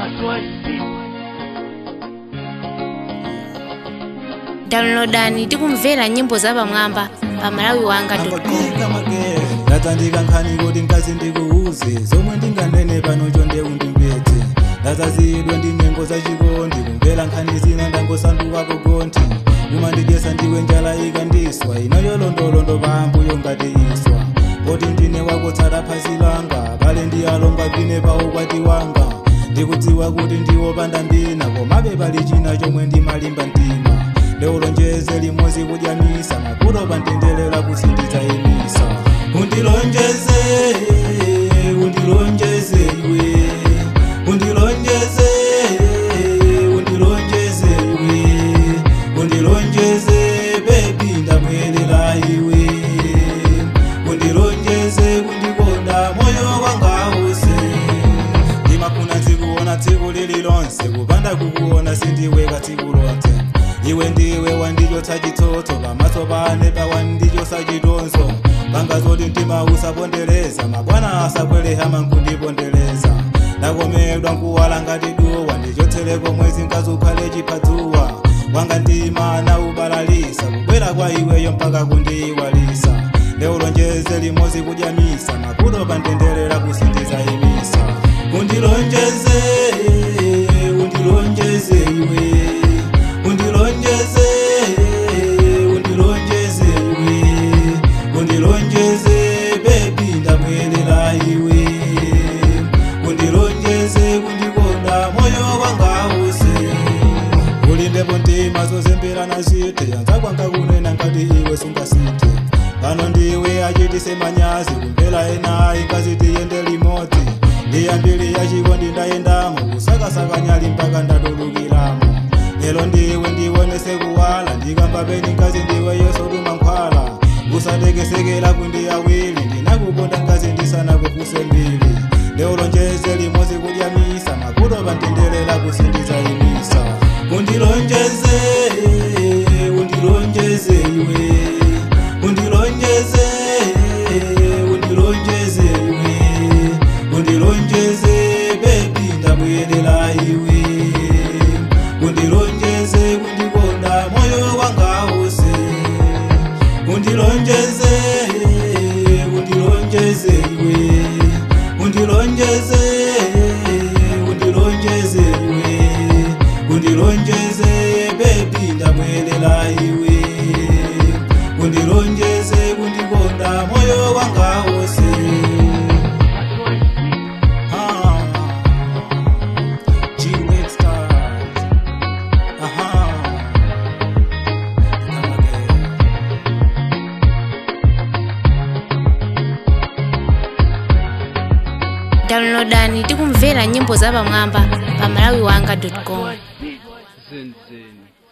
downloadani tikumvera nyimbo zapamwamba pa malawi wanga ndatandika nkhani kuti mkazi ndikuuze zomwe ndinganene pano chonde undimbedze ndadzazidwa ndi nyengo zachikondi kumvera nkhani zina ndangosandukapo gonthi umandidyesa ndiwe njala ikandiswa inayolondolondo pambuyo ngati iswa poti ndine wakotsata phasi langa pale ndiyalonga pine pa ukwati wanga ndikudziwa kuti ndiwopanda ndina komabe pali china chomwe ndimalimba mtima ndiulonjeze limodzi kudyamisa makuto pandendelera kusinditsa imisa undilonjeze undilonjeze iwe undilonjeze undilonjeze iwe undilonjeze bebi ndabwerera iwe undilonjeze kundikonda moyo wanga wose ndimafuna dzikuona tsiku lililonse kupanda kukuona sindiweka tsiku lonse iwe ndiwe wandichotsa chitsotso pamaso pane pawandichotsa chitonzo panga zoti mtima usapondereza mabwana asakweleha mankundipondereza ndakomedwa nkuwala ngati duwa ndichotsereko mwezi nkazukhale chiphazuwa wanga mtima naubalalisa kubwera kwa iweyo mpaka kundiyiwalisa ndiulonjeze limodzi kudyamisa makuto pandendelera kusindiza imisa undilonjeze undilonjeze iwe undilonjeze undilonjeze iwe undilonjeze bebi ndabwerera iwe undilonjeze kundikonda moyo wanga wose ulimbepo mtima zozemberana zite yanza kwanga kunena ngati iwe sungasite pano ndiwe achitise manyazi kumvera enayi ngazi tiyende limodzi ndiyambiri yachikondi ndayendamo kusakasaka nyali mpaka ndatulukiramo lero ndiwe ndionese kuwala ndikamba peni ngazi ndiwe yosoduma nkhwala usatekesekela kundi awiri ndinakukonda ngazi ndisanakupuse mbili ndiulonjeze limodzi kudyamisa makuto pandendelera kusindiza imisa undilonjeze undilonjeze iwe undilonjeze undilonjeze iwe undilonjeze bebi ndabwerera iwe undilonjeze kundikonda moyo wanga wose undilonjeze undilonjeze iwe undilonjeze undilonjeze iwe undilonjeze bebi ndabwerera iwe undilonjeze kundikonda moyo wanga wose Ah, G-Next Stars. Aha. Come again. downloadani tikumvera nyimbo zapamwamba pa malawi wanga com Zen Zen.